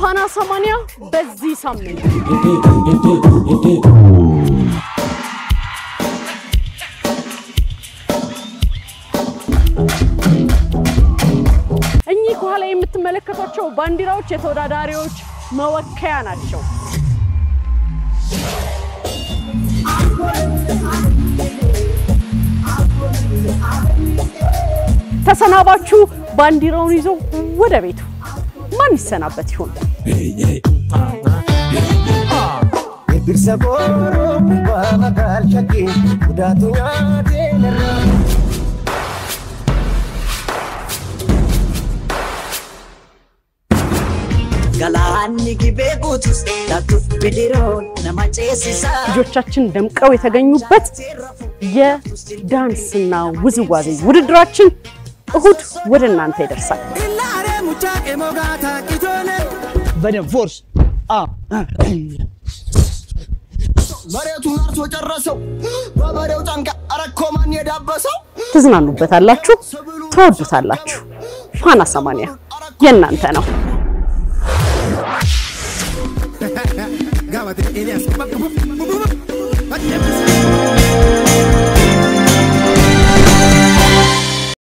ፋና ሰማንያ በዚህ ሳምንት እኚህ ከኋላ የምትመለከቷቸው ባንዲራዎች የተወዳዳሪዎች መወከያ ናቸው። ተሰናባቹ ባንዲራውን ይዞ ወደ ቤቱ ማን ይሰናበት ይሆን? Eebbiisa booroo waa maqaan shakkii guddaatu nyaatee narraa. Galaanni gibee guutus lakkuuf bidiroon nama ceesisa. ልጆቻችን ደምቀው የተገኙበት የዳንስና ውዝዋዜ ውድድራችን እሁድ ወደ እናንተ ይደርሳል። Ilaaree mucaa qemoo gaataa qitoole. በደንብ ፎርስ መሬቱን አርሶ ጨረሰው በበሬው ጫንቃ አረኮ ማን የዳበሰው ትዝናኑበታላችሁ፣ ትወዱታላችሁ። ፋና ሰማንያ የእናንተ ነው። Gaafate Eliyaas.